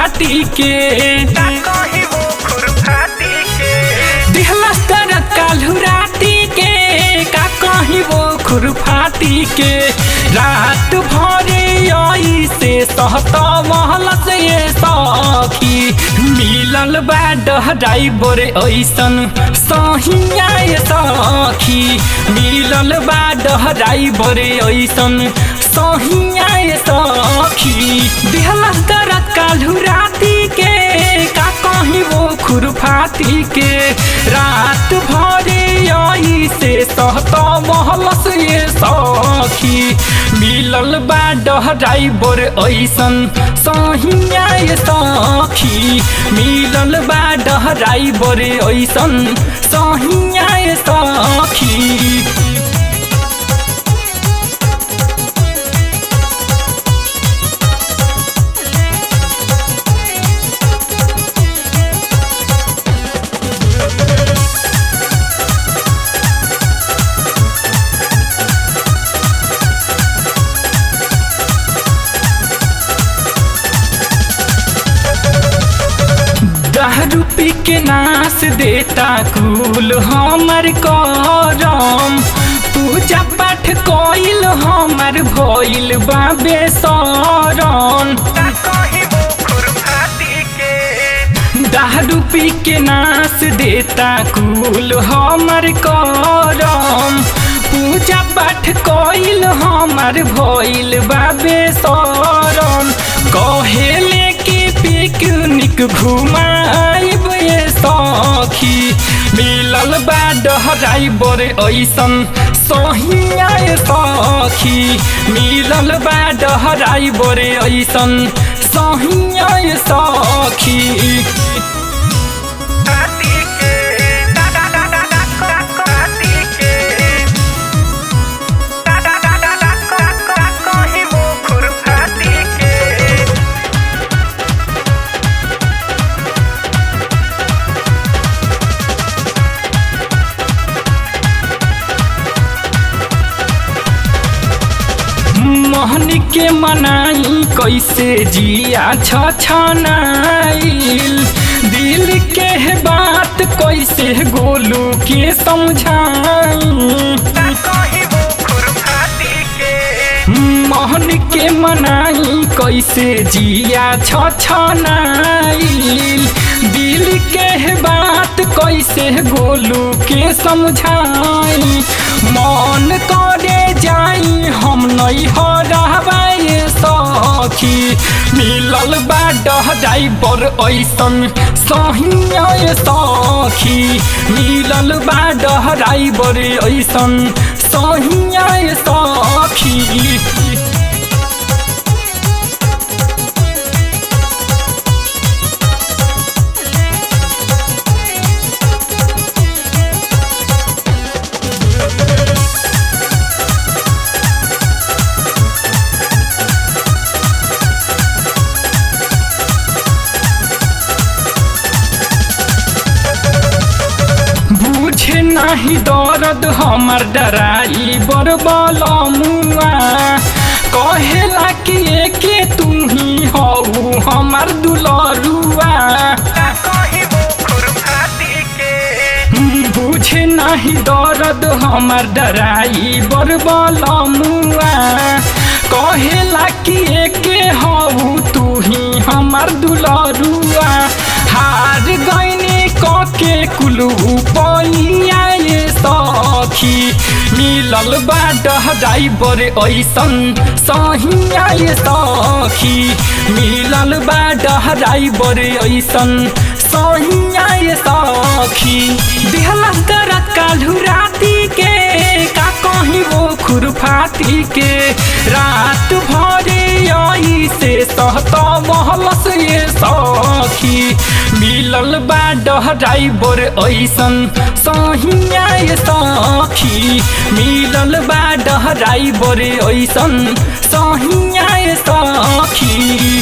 फाटी के कहीं वो खुरफाती के दिहला तर काल्हू राती के का कहीं वो खुरफाती के रात भरे आई से सहता महल से ये सखी मिलल बा ड्राइवर ऐसन सहिया ये सखी मिलल बा ड्राइवर ऐसन सहिया ये सखी दिहला तर काल्हू राती के का कहीं वो खुरफाती के रात भरे आई से सहता महल से ये सखी मिलल बा ड्राइवर ऐसन सहिया ये सखी मिलल बा ड्राइवर ऐसन सहिया ये सखी दारू पी के नाश देता कुल हमर करम पूजा पाठ कइल हमर भइल बाबे शरण कहीं वो खुरफाती के दारू पी के नाश देता कुल हमर करम पूजा पाठ कइल हमर भइल बाबे शरण कहेले कि पिकनिक घुमाइब ये सखी मिलल बा ड्राइवर ऐसन सहिया ये सखी मिलल बा ड्राइवर ऐसन सहिया ये सखी फाती के दा दा दा दा दा फाती के दा दा दा दा दा कहीं वो खुरफाती के मोहन के मनाई कैसे जिया छछनाइल दिल के बात कैसे गोलू के समझाई कहीं वो खुरफाती के मोहन के मनाई कैसे जिया छछनाइल दिल के बात कैसे गोलू के समझाई मन करे जाई हम नहीं हो रहबाई सखी मिलल बा ड्राइवर ऐसन सहिया सखी मिलल बा ड्राइवर ऐसन सहिया सखी बुझे नाही दर्द हमर डराई बरबल मुआ कहेला कि एके तू ही हऊ हमर दुलरुआ कहीं वो खुरफाती के बुझे नाही दर्द हमर डराई बरबल मुआ कहेला कि एके हऊ तू ही हमर दुलरुआ हार गईनी कके कुलू पैया ये सखी मिलल बा ड्राइवर ऐसन सहिया ये सखी मिलल बा ड्राइवर ऐसन सहिया ये सखी दिहला दरद काल्हू राती के का कहीं वो खुरफाती के रात भरे आई से सहता महल से ये सखी मिलल बा ड्राइवर ऐसन सहिया ये सखी मिलल बा ड्राइवर ऐसन सहिया ये सखी